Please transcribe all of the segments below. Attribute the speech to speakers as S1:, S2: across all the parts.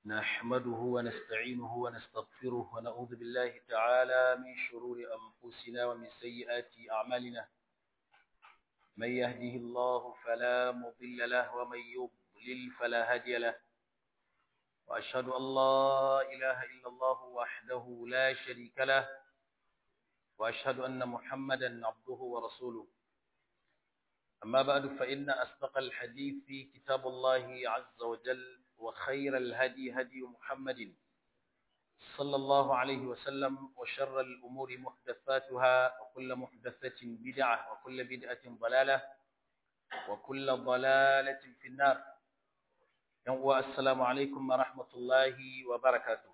S1: نحمده ونستعينه ونستغفره ونعوذ بالله تعالى من شرور أنفسنا ومن سيئات أعمالنا من يهده الله فلا مضل له ومن يضلل فلا هادي له وأشهد أن لا إله إلا الله وحده لا شريك له وأشهد أن محمدا عبده ورسوله أما بعد فإن أصدق الحديث في كتاب الله عز وجل وخير الهدي هدي محمد صلى الله عليه وسلم وشر الأمور محدثاتها وكل محدثة بدعة وكل بدعة ضلالة وكل ضلالة في النار السلام عليكم ورحمة الله وبركاته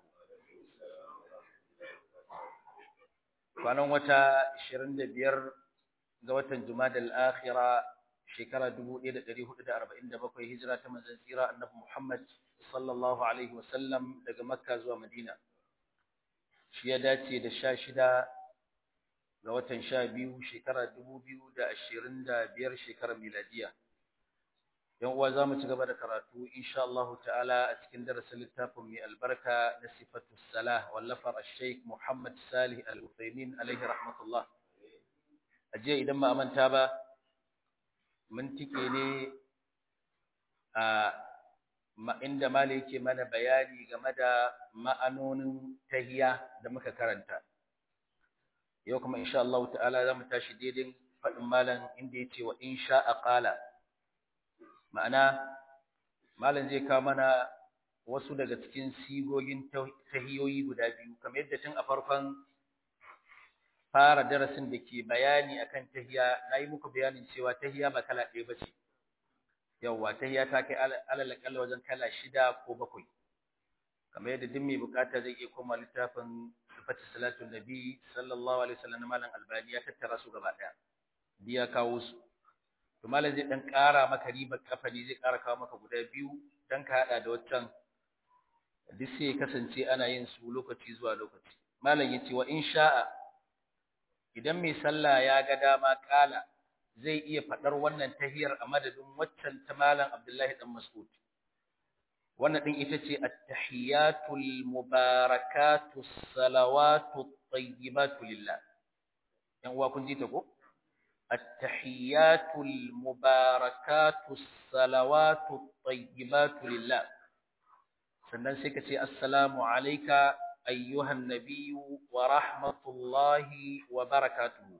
S1: kwanan wata 25 ga watan Jumadal Akhira shekara 1447 hijira ta manzon tsira Annabi Muhammad sallallahu alaihi wasallam daga Makka zuwa Madina shi ya dace da 16 ga watan 12 shekara 2025 shekarar miladiya yan uwa zamu ci gaba da karatu insha Allah ta'ala a cikin darasin littafin mai albarka na sifatu salah wallafar al-Sheikh Muhammad Salih Al-Uthaymeen alaihi rahmatullah aje idan ba manta ba mun tike ne a inda malai yake mana bayani game da ma'anonin tahiya da muka karanta yau kuma insha Allah ta'ala zamu tashi daidai fadin malam inda yace wa insha qala ma'ana malam zai kawo mana wasu daga cikin sigogin tahiyoyi guda biyu kamar yadda tun a farkon fara darasin da ke bayani akan tahiya nayi muku bayanin cewa tahiya ba kala ɗaya bace yawa tahiya ta kai alal kalla wajen kala shida ko bakwai kamar yadda duk mai bukata zai iya koma littafin sifatu salatu nabi sallallahu alaihi wasallam malam albani ya tattara su gaba ɗaya biya kawo su to malam zai dan ƙara maka ribar kafa ne zai ƙara kawo maka guda biyu dan ka hada da waccan duk sai kasance ana yin su lokaci zuwa lokaci malam yace wa insha'a idan mai sallah ya ga dama kala zai iya fadar wannan tahiyar a madadin waccan ta malam Abdullahi dan Mas'ud wannan din ita ce at-tahiyatul mubarakatus salawatut tayyibatu lillah yan uwa kun ji ta ko التحيات المباركات الصلوات الطيبات لله sannan sai ka ce assalamu alayka ayyuhan nabiyyu wa rahmatullahi wa barakatuhu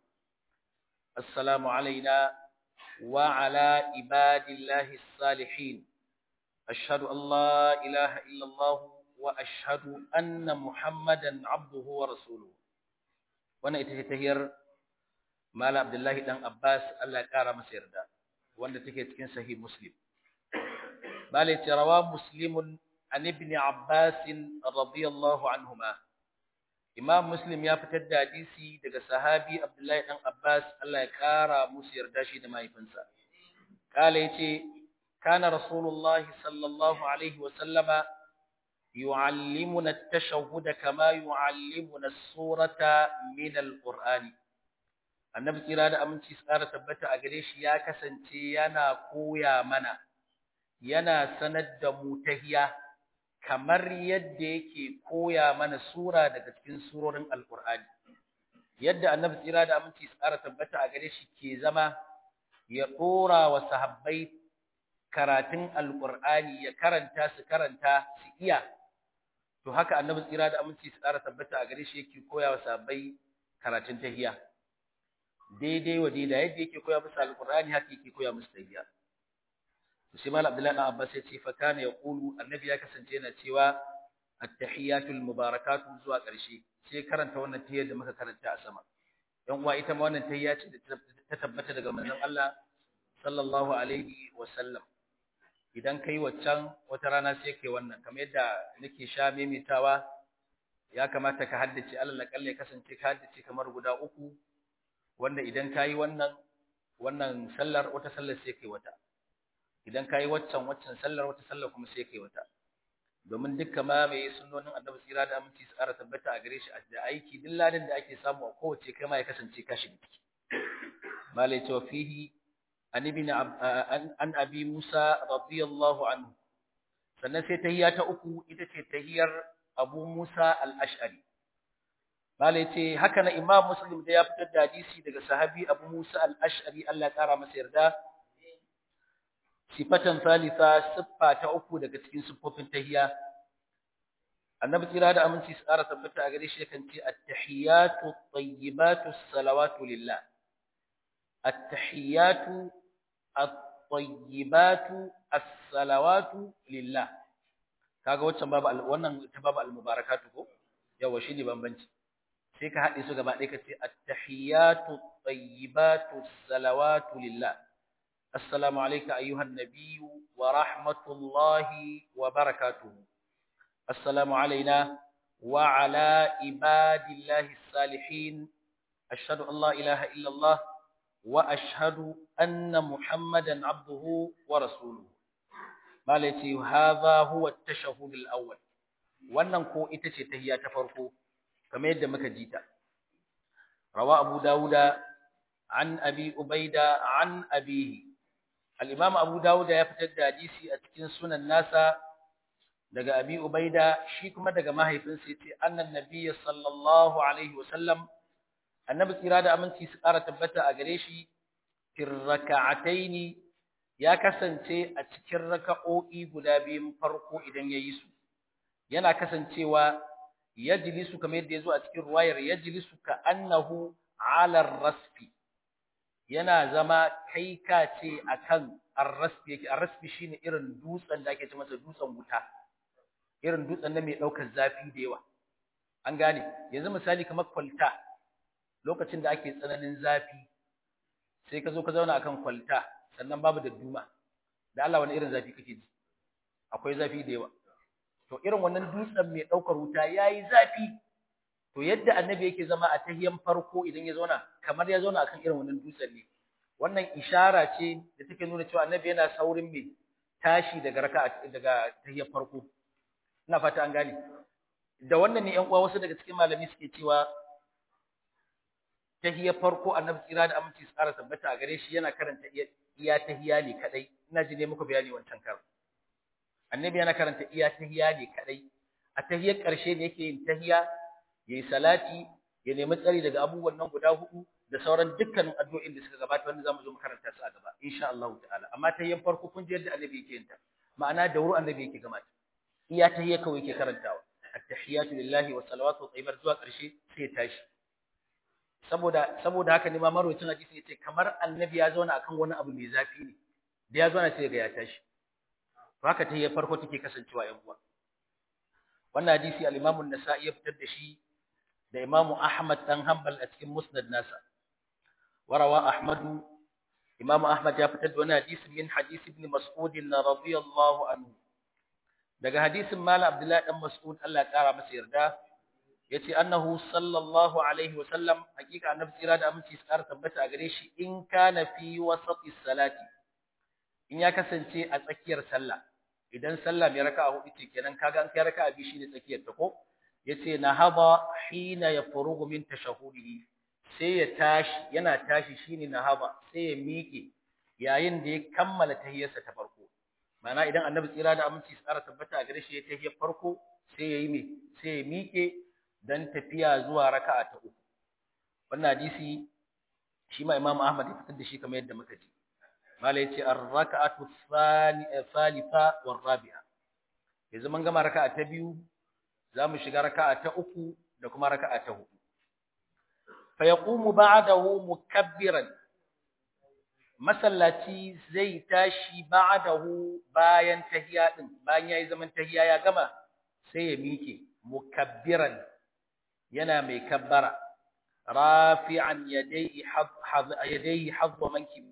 S1: assalamu alayna wa ala ibadillahi salihin ashhadu an la ilaha illa allah wa ashhadu anna muhammadan abduhu wa rasuluhu wannan ita ce tahiyar Mala Abdullahi dan Abbas Allah ya kara masa yarda wanda take cikin sahih Muslim. Bale rawa Muslimun an ibn Abbas radiyallahu anhuma. Imam Muslim ya fitar da hadisi daga sahabi Abdullahi dan Abbas Allah ya kara musu yarda shi da mahaifinsa. Kala yace kana Rasulullah sallallahu alaihi wa sallama yu'allimuna at-tashahhud kama yu'allimuna as-surata min al-Qur'ani. annabi tsira da aminci su ƙara tabbata a gare shi ya kasance yana koya mana yana sanar da mu tahiya kamar yadda yake koya mana sura daga cikin surorin alkur'ani yadda annabi tsira da aminci su ƙara tabbata a gare shi ke zama ya ɗora wa sahabbai karatun alkur'ani ya karanta su karanta su iya to haka annabi tsira da aminci su ƙara tabbata a gare shi yake koya wa sahabbai karatun tahiya daidai wa daidai yadda yake koya musu alqur'ani haka yake koya musu tahiyya sai mal abdullahi ibn abbas yace fa kana yaqulu annabi ya kasance yana cewa at-tahiyatul mubarakatu zuwa ƙarshe sai karanta wannan tahiyyar da muka karanta a sama dan uwa ita ma wannan tahiyya ce da ta tabbata daga manzon Allah sallallahu alaihi wa sallam idan kai waccan wata rana sai kai wannan kamar yadda nake sha memitawa ya kamata ka haddace alal kalle kasance ka haddace kamar guda uku wanda idan kayi wannan wannan sallar wata sallar sai kai wata idan kayi waccan waccan sallar wata sallar kuma sai kai wata domin dukkan ma mai sunnonin Annabi tsira da aminci su ƙara tabbata a gare shi da aiki duk ladan da ake samu a kowace kai ma ya kasance ka shiga ciki malai to fihi an ibn an abi Musa radiyallahu anhu sannan sai tahiyya ta uku ita ce tahiyyar Abu Musa al-Ash'ari Malai ce haka na Imam Muslim da ya fitar da hadisi daga sahabi Abu Musa al-Ash'ari Allah ya kara masa yarda sifatan salisa siffa ta uku daga cikin siffofin tahiyya Annabi tsira da aminci su ƙara tabbata a gare shi yakan ce at-tahiyatu at-tayyibatu as-salawatu lillah at-tahiyatu at-tayyibatu as-salawatu lillah kaga waccan babu wannan ta babu al-mubarakatu ko yawa shine bambanci sai ka haɗe su gaba ɗaya ka ce at-tahiyatu at-tayyibatu as-salawatu lillah assalamu alayka ayyuhan nabiyyu wa rahmatullahi wa barakatuh assalamu alayna wa ala ibadillahi as-salihin ashhadu an la ilaha illa Allah wa ashhadu anna muhammadan abduhu wa rasuluhu malati hadha huwa at-tashahhud al-awwal wannan ko ita ce tahiyya ta farko kamar yadda muka ji ta rawa abu dauda an abi ubaida an abihi al-imam abu dauda ya fitar da hadisi a cikin sunan nasa daga abi ubaida shi kuma daga mahaifinsa yace annan nabiyyi sallallahu alaihi wasallam annabi tsira da aminci su ƙara tabbata a gare shi fir raka'ataini ya kasance a cikin raka'o'i guda biyun farko idan yayi su yana kasancewa yajlisu kamar yadda yazo a cikin ruwayar yajlisu ka annahu ala rasfi yana zama kai ka ce akan ar-rasfi yake ar-rasfi shine irin dutsen da ake ce masa dutsen wuta irin dutsen da mai daukar zafi da yawa an gane yanzu misali kamar kwalta lokacin da ake tsananin zafi sai ka zo ka zauna akan kwalta sannan babu da duma da Allah wani irin zafi kake ji akwai zafi da yawa to irin wannan dutsen mai daukar wuta yayi zafi to yadda annabi yake zama a tahiyan farko idan ya zauna kamar ya zauna akan irin wannan dutsen ne wannan ishara ce da take nuna cewa annabi yana saurin mai tashi daga raka'a daga tahiyan farko ina fata an gane da wannan ne ƴan uwa wasu daga cikin malami suke cewa tahiyar farko annabi tsira da aminci su ƙara tabbata a gare shi yana karanta iya tahiya ne kadai ina ji ne muku bayani wancan kar annabi yana karanta iya tahiya ne kadai a tahiyar ƙarshe ne yake yin tahiya yayi salati ya nemi tsari daga abubuwan nan guda hudu da sauran dukkanin addu'o'in da suka gabata wanda zamu zo mu karanta su a gaba insha Allah ta'ala amma tahiyar farko kun ji yadda annabi yake yin ta ma'ana da wuri annabi yake gama ta iya tahiyar kawai yake karantawa at-tahiyatu lillahi wa salawatu tayyibat zuwa ƙarshe sai ya tashi saboda saboda haka ne ma marwacin hadisi yace kamar annabi ya zauna akan wani abu mai zafi ne da ya zauna sai ga ya tashi to haka ta farko take kasancewa yan uwa wannan hadisi al-Imam an-Nasa'i ya fitar da shi da Imam Ahmad dan Hanbal a cikin Musnad nasa warawa Ahmad Imam Ahmad ya fitar da wannan hadisi min hadisi ibn Mas'ud radiyallahu anhu daga hadisin Malam Abdullahi dan Mas'ud Allah ya kara masa yarda yace annahu sallallahu alaihi wa sallam hakika annabi tsira da aminci su ƙara tabbata a gare shi in kana fi wasati salati in ya kasance a tsakiyar sallah idan sallah mai raka'a hudu ce kenan kaga an kai raka'a bi shine tsakiyar ta ko yace nahaba hina yafrugu min tashahudihi sai ya tashi yana tashi shine nahaba sai ya miƙe yayin da ya kammala tahiyyarsa ta farko ma'ana idan annabi tsira da aminci su ƙara tabbata a gare shi ya tahiyyar farko sai ya yi me sai ya miƙe dan tafiya zuwa raka'a ta uku wannan hadisi shi ma Imam Ahmad ya fitar da shi kamar yadda muka ji malai yace ar-raka'atu thalitha war rabi'a yanzu mun gama raka'a ta biyu zamu shiga raka'a ta uku da kuma raka'a ta hudu fa yaqumu ba'dahu mukabbiran masallaci zai tashi ba'dahu bayan tahiyya din bayan yayi zaman tahiyya ya gama sai ya mike mukabbiran yana mai kabbara rafi'an yadayhi yadayhi hadwa manki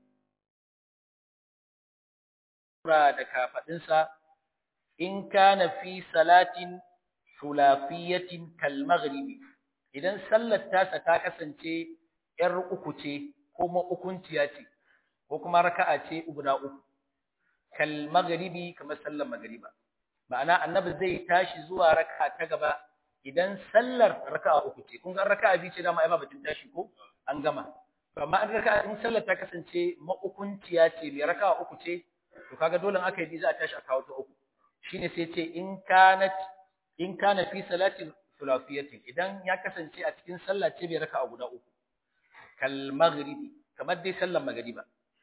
S1: da kafadinsa in kana fi salatin sulafiyatin kal maghribi idan sallar tasa ta kasance yar uku ce ko ma ukunciya ce ko kuma raka'a ce guda uku kal maghribi kamar sallar magriba ma'ana annabi zai tashi zuwa raka'a ta gaba idan sallar raka'a uku ce kun ga raka'a biyu ce dama ai ba batun tashi ko an gama to amma an raka'a in sallar ta kasance maukunciya ce mai raka'a uku ce to kaga dole aka yi za a tashi a kawo ta uku shine sai ce in kanat in kana fi salati thulafiyatin idan ya kasance a cikin sallah ce bai raka'a guda uku kal maghribi kamar dai sallar magriba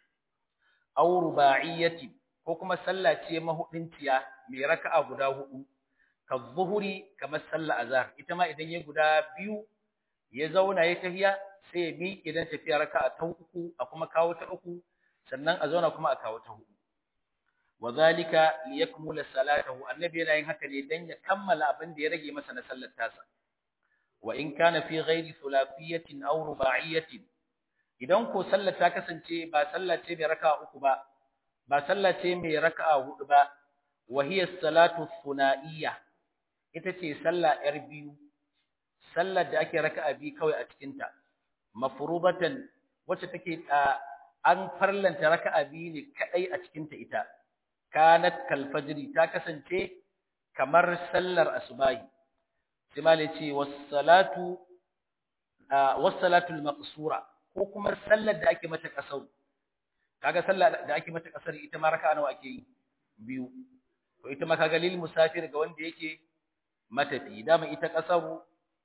S1: aw ruba'iyyati ko kuma sallah ce mahudinciya mai raka'a guda hudu ka zuhuri kamar sallar azhar ita ma idan ya guda biyu ya zauna ya tafiya sai ya bi idan tafiya raka'a ta uku a kuma kawo ta uku sannan a zauna kuma a kawo ta hudu wazalika liyakmula salatahu annabi yana yin haka ne dan ya kammala abin da ya rage masa na sallar tasa wa in kana fi ghairi thulafiyatin aw ruba'iyatin idan ko sallar ta kasance ba sallah ce mai raka'a uku ba ba sallah ce mai raka'a hudu ba wa hiya salatu thunaiya ita ce sallah yar biyu sallar da ake raka'a bi kawai a cikin ta mafrubatan wacce take an farlanta raka'a biyu ne kadai a cikin ta ita kanat kal fajri ta kasance kamar sallar asubahi sai ce was salatu was salatul maqsura ko kuma sallar da ake mata kasar kaga sallar da ake mata kasar ita ma raka'a nawa ake yi biyu to ita ma kaga lil musafir ga wanda yake matafi dama ita kasaru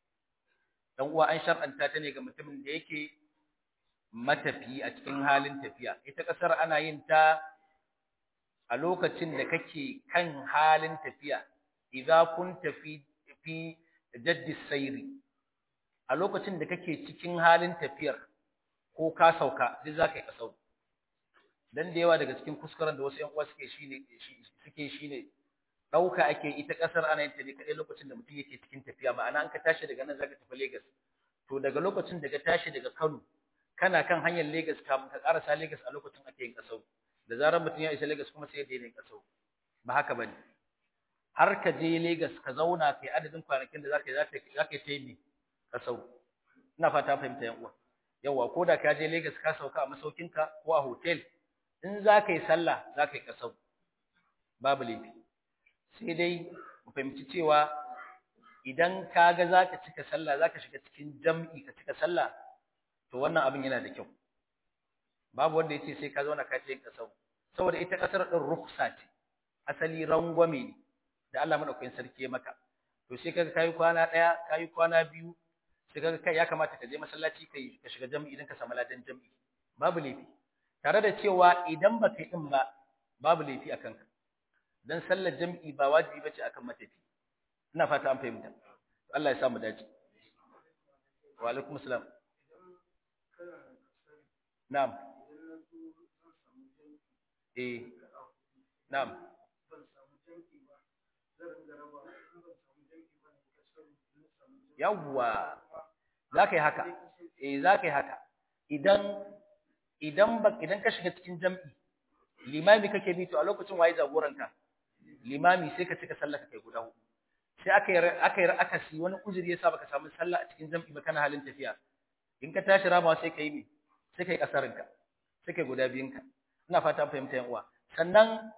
S1: dan uwa an shar'anta ta ne ga mutumin da yake matafi a cikin halin tafiya ita kasar ana yin ta a lokacin da kake kan halin tafiya idza kunta fi fi jaddi sayri a lokacin da kake cikin halin tafiyar ko ka sauka sai zaka yi kasau dan da yawa daga cikin kuskuren da wasu ƴan uwa suke shine suke shine dauka ake ita kasar ana yin ta ne kadai lokacin da mutum yake cikin tafiya ma'ana an ka tashi daga nan zaka tafi Lagos to daga lokacin da ka tashi daga Kano kana kan hanyar Lagos kafin ka karasa Lagos a lokacin ake yin kasau da zarar mutum ya isa Lagos kuma sai ya daina yin kasau ba haka bane har ka je Lagos ka zauna kai adadin kwanakin da zaka zaka yi taimi kasau ina fata fahimta yan uwa yawa ko da ka je Lagos ka sauka a masaukinka ko a hotel in zaka yi sallah zaka yi kasau babu laifi sai dai mu fahimci cewa idan ka ga zaka cika sallah zaka shiga cikin jam'i ka cika sallah to wannan abin yana da kyau babu wanda yace sai ka zauna ka ce yin kasau saboda ita kasar din ruksa ce asali rangwame ne da Allah madaukakin sarki ya maka to sai kaga kai kwana daya kai kwana biyu sai kaga kai ya kamata ka je masallaci kai ka shiga jami'i idan ka samu ladan jami'i babu laifi tare da cewa idan baka yi din ba babu laifi akan ka dan sallar jami'i ba wajibi bace akan matafi ina fata an fahimta Allah ya sa mu dace wa alaikum assalam na'am eh na'am yawwa zaka yi haka eh zaka yi haka idan idan ba idan ka shiga cikin jam'i limami kake bi to a lokacin waye jagoranka limami sai ka cika sallah kai guda hudu sai aka yi aka yi akasi wani uzuri yasa baka samu sallah a cikin jam'i ba kana halin tafiya in ka tashi ramawa sai kai me sai kai kasarinka sai kai guda biyunka ina fata an fahimta yan uwa sannan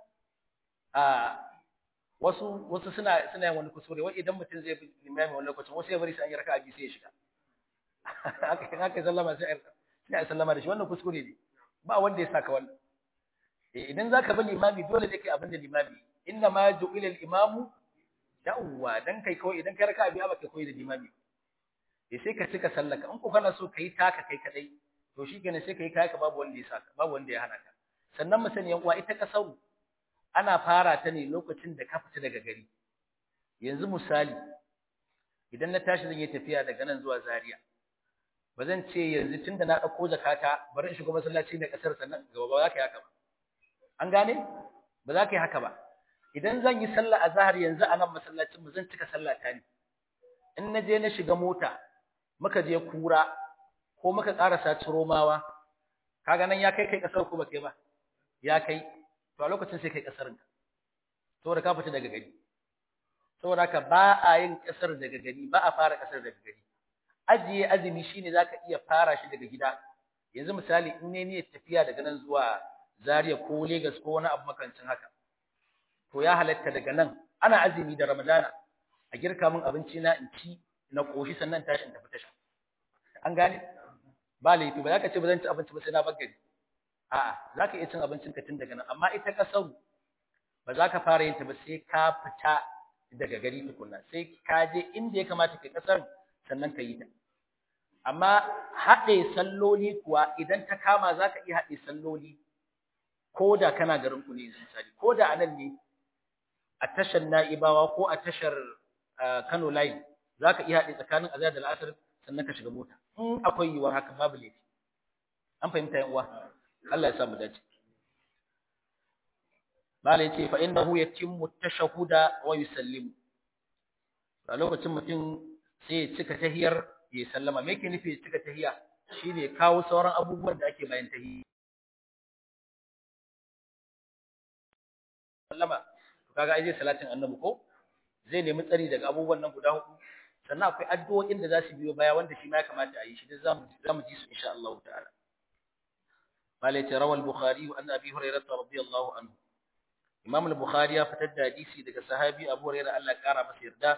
S1: a wasu wasu suna suna yin wani kusure wai idan mutum zai bi limami wani lokacin wasu ya bari sai an yi raka'a biyu sai ya shiga haka haka sallama sai sai a sallama da shi wannan kuskure ne ba wanda ya saka wannan idan zaka bi limami dole ne kai abin da limami inna ma ju'ila al-imamu da'wa dan kai kawai idan kai raka'a biyu ba kai koyi da limami eh sai ka cika sallaka in ko kana so kai taka kai kadai to shikenan sai kai kai ka babu wanda ya saka babu wanda ya hana ka sannan mu sani yan uwa ita kasaru ana fara ta ne lokacin da ka fita daga gari yanzu misali idan na tashi zan yi tafiya daga nan zuwa Zaria ba zan ce yanzu tunda na dauko zakata bari in shiga masallaci na kasar sannan gaba ba za ka yi haka ba an gane ba za ka yi haka ba idan zan yi sallah azhar yanzu a nan masallacin mu zan cika sallah ta ne in na je na shiga mota muka je kura ko muka karasa ciromawa kaga nan ya kai kai kasar ko ba kai ba ya kai to a lokacin sai kai kasarin ka saboda ka fita daga gari saboda haka ba a yin kasar daga gari ba a fara kasar daga gari ajiye azumi shine zaka iya fara shi daga gida yanzu misali in ne niyyar tafiya daga nan zuwa Zaria ko Lagos ko wani abu makancin haka to ya halatta daga nan ana azumi da Ramadana a girka min abinci na in ci na koshi sannan tashin tafi tasha an gane ba laifi ba za ka ce ba zan ci abinci ba sai na bagari a'a za ka iya cin abincin ka tun daga nan amma ita kasar ba za ka fara yin ta ba sai ka fita daga gari tukunna sai ka je inda ya kamata kai kasar sannan ka yi ta amma haɗe salloli kuwa idan ta kama za ka iya haɗe salloli ko da kana garin ku ne misali ko da anan ne a tashar na'ibawa ko a tashar kano line za ka iya haɗe tsakanin azhar da al'asar sannan ka shiga mota in akwai yiwuwar haka babu laifi an fahimta yan uwa Allah ya sa mu dace Bala ya ce fa innahu yatimmu tashahhuda wa yusallimu. A lokacin mutum sai ya cika tahiyar ya sallama. Me yake nufi ya cika tahiya? Shine kawo sauran abubuwan da ake bayan tahiyya. Sallama. To kaga ai zai salatin Annabi ko? Zai nemi tsari daga abubuwan nan guda hudu. Sannan akwai addu'o'in da za su biyo baya wanda shi ma ya kamata a yi shi. Duk zamu zamu ji su insha Allah ta'ala. Bala ya ce rawal Bukhari an Abi Hurairah radiyallahu anhu. Imam al-Bukhari ya fitar da hadisi daga sahabi Abu Hurairah Allah ya kara masa yarda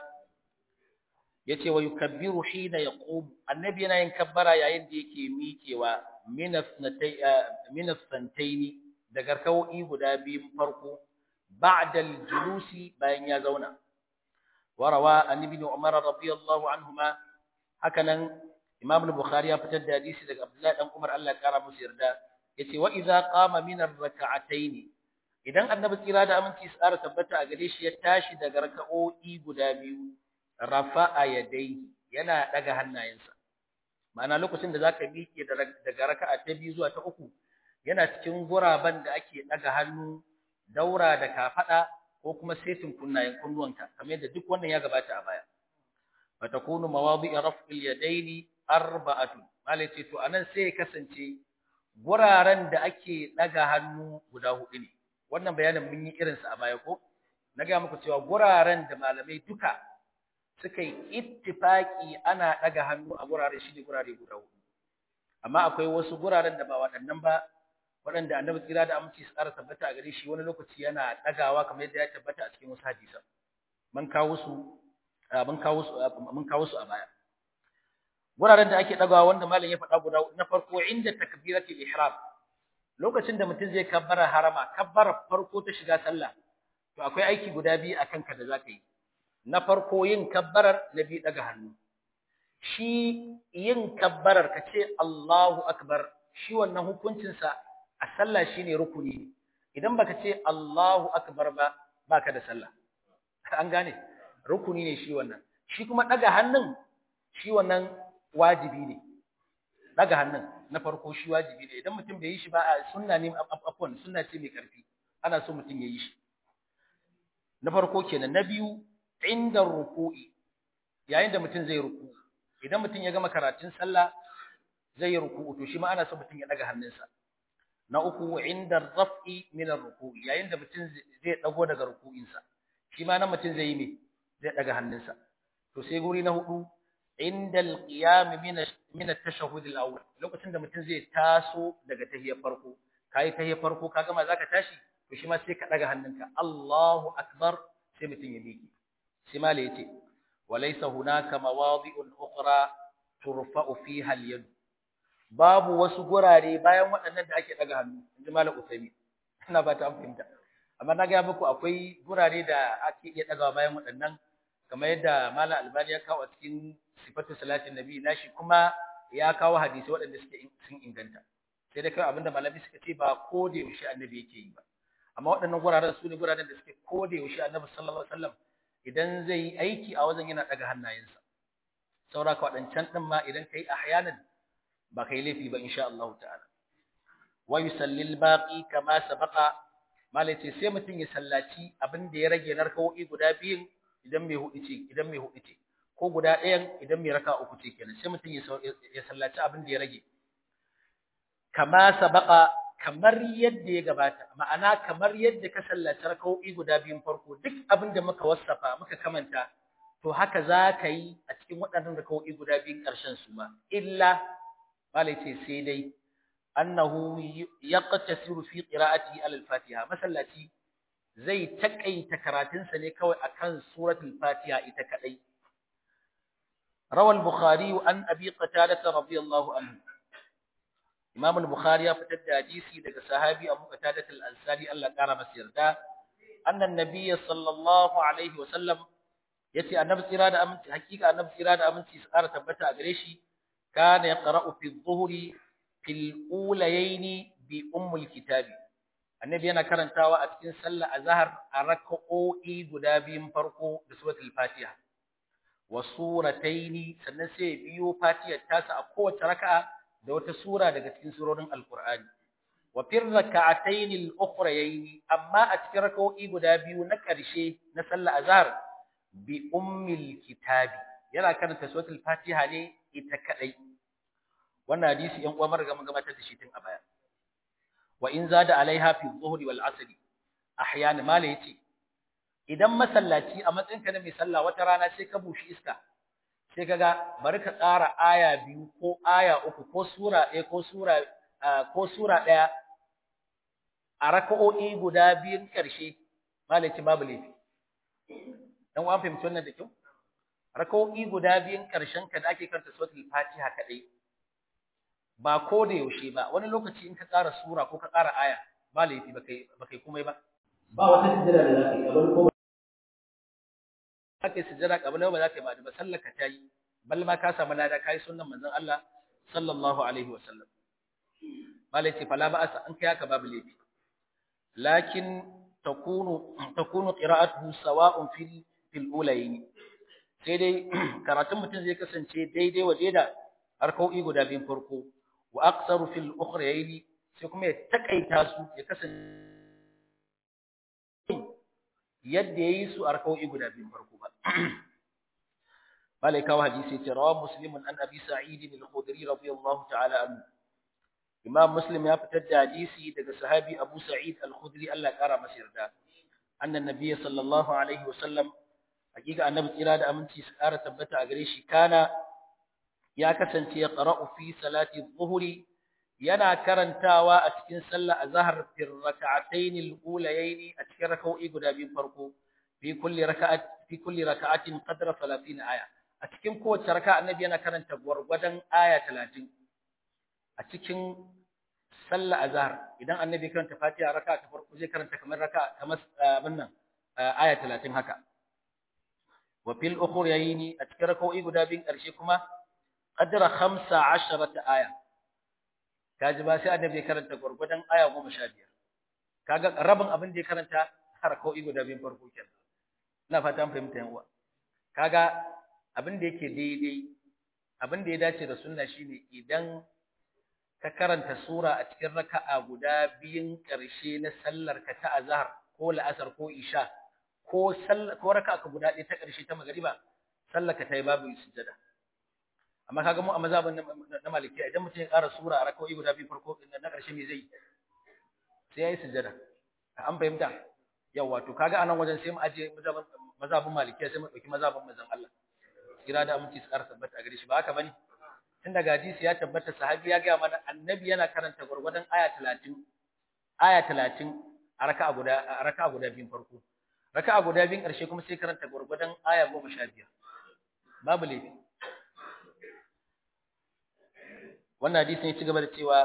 S1: yace wa yukabbiru hina yaqum annabi yana yin kabbara yayin da yake miƙewa min asnatay min asnataini daga kawai guda biyun farko ba'da al-julusi bayan ya zauna warawa an ibn Umar radiyallahu anhuma hakanan Imam al-Bukhari ya fitar da hadisi daga Abdullah dan Umar Allah ya kara masa yarda yace wa idza qama min ar-rak'ataini idan annabi tsira da aminci su tsara tabbata a gare shi ya tashi daga raka'o'i guda biyu rafa'a yadayhi yana daga hannayensa ma'ana lokacin da zaka miƙe daga raka'a ta biyu zuwa ta uku yana cikin guraben da ake daga hannu daura da kafada ko kuma setin kunnayen kunnuwanka kamar yadda duk wannan ya gabata a baya fa takunu mawadi'i raf'il yadaini arba'atun malai ce to anan sai ya kasance guraren da ake daga hannu guda hudu ne wannan bayanin mun yi irinsa a baya ko na ga muku cewa guraren da malamai duka suka yi ittifaki ana daga hannu a gurare shi ne gurare guda hudu amma akwai wasu guraren da ba waɗannan ba waɗanda annabi tsira da aminci su ƙara tabbata a gare shi wani lokaci yana ɗagawa kamar yadda ya tabbata a cikin wasu hadisan mun kawo su mun kawo su mun kawo su a baya guraren da ake ɗagawa wanda malam ya faɗa guda na farko inda takbiratul ihram lokacin da mutum zai kabbara harama kabbara farko ta shiga sallah to akwai aiki guda biyu a kanka da zaka yi na farko yin kabbarar na biyu daga hannu shi yin kabbarar ka ce Allahu akbar shi wannan hukuncin sa a sallah shine rukuni idan baka ce Allahu akbar ba baka da sallah an gane rukuni ne shi wannan shi kuma daga hannun shi wannan wajibi ne daga hannun na farko shi wajibi ne idan mutum bai yi shi ba a sunna ne afwan sunna ce mai karfi ana so mutum ya yi shi na farko kenan na biyu inda ruku'i yayin da mutum zai ruku idan mutum ya gama karatun sallah zai yi ruku'u to shi ma ana so mutum ya daga hannunsa na uku inda raf'i min ar-ruku'i yayin da mutum zai dago daga ruku'insa shi ma nan mutum zai yi me zai daga hannunsa to sai guri na hudu inda al-qiyam min min at-tashahhud al-awwal lokacin da mutum zai taso daga tahiyar farko kai tahiyar farko ka gama zaka tashi to shi ma sai ka daga hannunka Allahu akbar sai mutum ya miƙe sai mala yace walaysa hunaka mawadi'un ukhra turfa'u fiha al-yad babu wasu gurare bayan waɗannan da ake daga hannu inji malam Usaimi ina ba ta fahimta amma na ga muku akwai gurare da ake iya dagawa bayan waɗannan kamar yadda malam Albani ya kawo a cikin sifatu salatin nabi nashi kuma ya kawo hadisi waɗanda suke sun inganta sai dai kai abinda malami suka ce ba ko da yaushe annabi yake yi ba amma waɗannan guraren su ne guraren da suke ko da yaushe annabi sallallahu alaihi wasallam idan zai yi aiki a wajen yana daga hannayensa saura ka waɗancan ɗin ma idan kai ahyanan ba kai laifi ba insha Allah ta'ala wa yusalli al-baqi kama sabaqa malai ce sai mutum ya sallaci abin da ya rage narkawoyi guda biyun idan mai hudu ce idan mai hudu ce ko guda ɗayan idan mai raka uku ce kenan sai mutum ya sallaci abin da ya rage kama sabaqa kamar yadda ya gabata ma'ana kamar yadda ka sallaci rakawoyi guda biyun farko duk abin da muka wasafa muka kamanta to haka za ka yi a cikin waɗannan rakawoyi guda biyun ƙarshen su ma illa malai ce sai dai annahu yaqtasiru fi qira'ati al-fatiha masallaci zai takaita karatunsa ne kawai akan suratul fatiha ita kadai rawal bukhari an abi qatada radiyallahu anhu imam al-bukhari ya fitar da hadisi daga sahabi abu qatada al-ansari Allah kara masa yarda annan nabiyyi sallallahu alaihi wa sallam yace annabi tsira da aminci hakika annabi tsira da aminci su ƙara tabbata a gare shi kana yaqra'u fi dhuhri fil ulayaini bi ummul kitabi annabi yana karantawa a cikin sallar azhar a rak'o'i guda biyun farko da suratul fatiha wa surataini sannan sai biyo fatiha tasa a kowace raka'a da wata sura daga cikin surorin alqur'ani wa fir rak'ataini al-ukhrayaini amma a cikin rak'o'i guda biyu na ƙarshe na sallar azhar bi ummil kitabi yana karanta suratul fatiha ne ita kadai wannan hadisi yan uwa marga mun gabatar da shi tun a baya wa in zada alaiha fi dhuhri wal asr ahyana mala yace idan masallaci a matsayinka na mai sallah wata rana sai ka bushi iska sai kaga bari ka tsara aya biyu ko aya uku ko sura ɗaya ko sura ko sura ɗaya a raka'o'i guda biyun ƙarshe mala yace babu laifi dan uwan fahimci wannan da kyau raka'o'i guda biyun ƙarshen ka da ake karanta suratul fatiha kadai ba ko da yaushe ba wani lokaci in ka ƙara sura ko ka ƙara aya ba laifi ba kai ba kai komai ba ba wata sujjada da zaka yi kamar ko zaka yi sujjada kabla ba zaka yi ba da sallar ka tayi bal ma ka samu lada kai sunnan manzon Allah sallallahu alaihi wa sallam malai ce fala ba'asa an kai haka babu laifi lakin takunu takunu qira'atuhu sawa'un fil fil ulayn sai dai karatun mutum zai kasance daidai wa da harkau'i guda biyun farko wa aqsaru fil ukhrayn sai kuma ya takaita su ya kasance yadda yayi su harkau'i guda biyun farko ba malaika wa hadisi ce rawa muslimun an abi sa'id al-khudri radiyallahu ta'ala anhu imam muslim ya fitar da hadisi daga sahabi abu sa'id al-khudri Allah ya kara masa yarda annan nabiyyi sallallahu alaihi wa sallam hakika annabi tsira da aminci su kara tabbata a gare shi kana ya kasance ya qara'u fi salati dhuhri yana karantawa a cikin sallar azhar fi rak'atayn al-ulayayn a cikin rak'o'i guda biyu farko fi kulli rak'at fi kulli rak'atin qadra 30 aya a cikin kowace raka'a annabi yana karanta gwargwadon aya 30 a cikin sallar azhar idan annabi karanta fatiha raka'a ta farko zai karanta kamar raka'a kamar abin nan aya 30 haka wa fil ukhrayn a cikin rak'o'i guda biyun karshe kuma qadra 15 aya kaji ba sai annabi karanta gurgudan aya 15 kaga rabin abin da ya karanta harko'i guda biyun farko kenan ina fata an fahimta yan uwa kaga abin da yake daidai abin da ya dace da sunna shine idan ka karanta sura a cikin raka'a guda biyun karshe na sallar ka ta azhar ko la'asar ko isha ko sallar ko raka'a guda ɗaya ta karshe ta magriba sallar ka ta yi babu sujjada amma kaga mu a mazhabin na malikiya idan mutum ya ƙara sura a raka'o'i guda biyu farko na ƙarshe me zai sai yayi sujjada an fahimta yawa to kaga anan wajen sai mu aje mazhabin mazhabin malikiya sai mu dauki mazhabin manzon Allah kira da aminci su ƙara tabbata a gare shi ba haka bane tun daga hadisi ya tabbata sahabi ya ga mana annabi yana karanta gurgurdan aya 30 aya 30 a raka'a guda a raka'a guda biyun farko raka'a guda biyun ƙarshe kuma sai karanta gurgurdan aya 15 babu laifi wannan hadisin ya ci gaba da cewa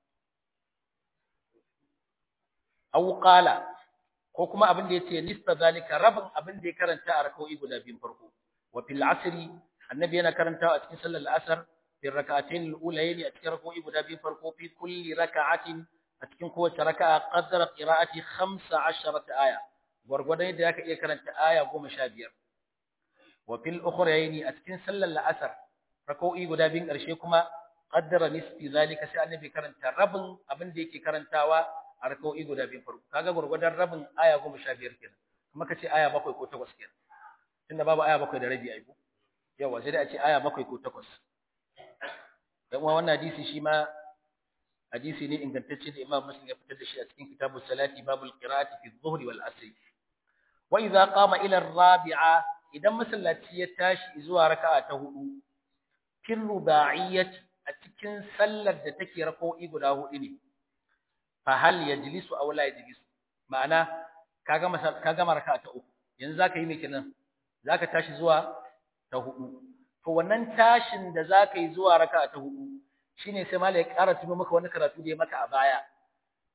S1: aw qala ko kuma abin da yace nista zalika rabin abin da ya karanta a rak'o'i guda biyun farko wa fil asri annabi yana karantawa a cikin sallar asr fi rak'atayn al-ulayn a cikin rak'o'i guda biyun farko fi kulli rak'atin a cikin kowace raka'a qadra qira'ati 15 aya gurgurdan yadda zaka iya karanta aya 15 wa fil ukhrayn a cikin sallar asr rak'o'i guda biyun karshe kuma qaddara nisfi zalika sai annabi karanta rabin abin da yake karantawa a rak'o'i guda biyu farko kaga gurgurdan rabin aya 15 kenan kuma kace aya 7 ko 8 kenan tunda babu aya 7 da rabi ai ko yawa sai dai a ce aya 7 ko 8 dan uwa wannan hadisi shi ma hadisi ne ingantacce da Imam Muslim ya fitar da shi a cikin kitabus salati babul qira'ati fi dhuhri wal asr wa idza qama ila ar-rabi'a idan masallaci ya tashi zuwa raka'a ta hudu fil ruba'iyyati a cikin sallar da take rako'i guda hudu ne fa hal yajlisu aw la yajlisu ma'ana ka gama ka gama raka'a ta uku yanzu zaka yi me kenan zaka tashi zuwa ta hudu to wannan tashin da zaka yi zuwa raka'a ta hudu shine sai malai ya ƙara tuno maka wani karatu da ya maka a baya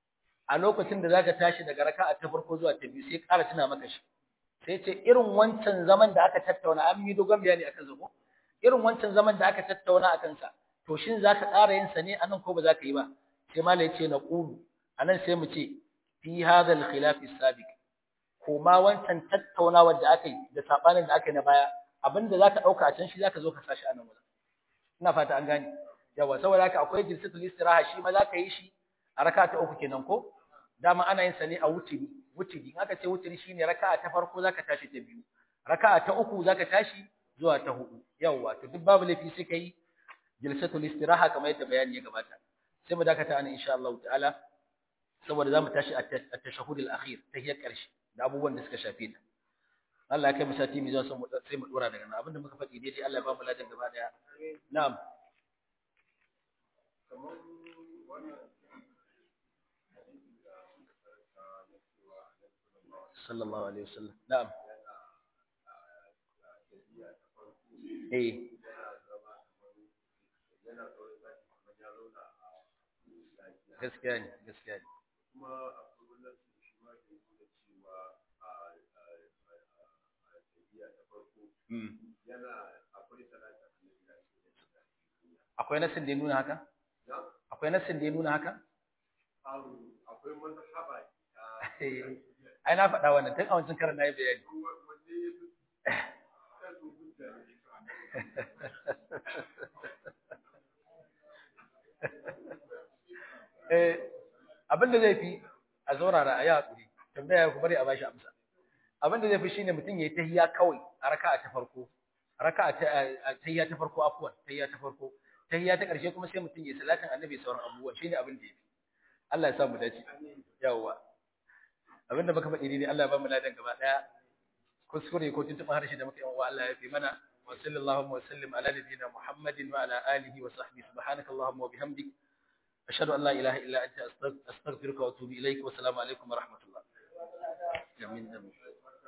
S1: a lokacin da zaka tashi daga raka'a ta farko zuwa ta biyu sai ƙara tuna maka shi sai ce irin wancan zaman da aka tattauna an yi dogon bayani akan zabo irin wancan zaman da aka tattauna akan sa to shin zaka ƙara yin sa ne anan ko ba zaka yi ba sai mala ya ce na qulu anan sai mu ce fi hadha al-khilaf as-sabiq ko ma wancan tattaunawar da aka yi da sabanin da aka yi na baya abinda zaka dauka a can shi zaka zo ka sashi anan wajen ina fata an gane yawa saboda haka akwai jilsatul istiraha shi ma zaka yi shi a raka'a ta uku kenan ko dama ana yin sa ne a wutiri wutiri in aka ce wutiri shine raka'a ta farko zaka tashi ta biyu raka'a ta uku zaka tashi zuwa ta hudu yawa to duk babu laifi sai kai jilsatul istiraha kamar yadda bayani ya gabata sai mu dakata ana insha Allah ta'ala saboda zamu tashi a tashahhud al-akhir tahiyar karshe da abubuwan da suka shafe ta Allah ya kai mu sati mu zo sai mu dora daga nan abinda muka faɗi daidai Allah ya ba mu ladan gaba daya na'am sallallahu alaihi wasallam na'am eh gaskiya ne gaskiya ne
S2: kuma akwai wannan shi ma da yake cewa a tafiya ta farko yana akwai salata annabi da
S1: akwai nasin da ya nuna haka akwai nasin da ya nuna haka
S2: akwai mazhaba
S1: ai na faɗa wannan tun a wancan karan na yi bayani
S2: wanne ya fi kasu hujja ne
S1: eh abin da zai fi a zaurara a yi haƙuri tambaya ya ku bari a bashi amsa abin da zai fi shine mutum ya yi tahiyya kawai a raka'a ta farko raka'a ta tahiyya ta farko afwan tahiyya ta farko tahiyya ta ƙarshe kuma sai mutum ya yi salatin annabi sauran abubuwa shine abin da ya fi Allah ya sa mu dace yawwa abin da muka faɗi ne Allah ya ba mu ladan gaba ɗaya kuskure ko tuntuɓin harshe da muka yi wa Allah ya fi mana wa sallallahu wa sallim ala nabiyyina Muhammadin wa ala alihi wa sahbihi subhanakallahumma wa bihamdik أشهد أن لا إله إلا أنت أستغفرك وأتوب إليك والسلام عليكم ورحمة الله. آمين آمين.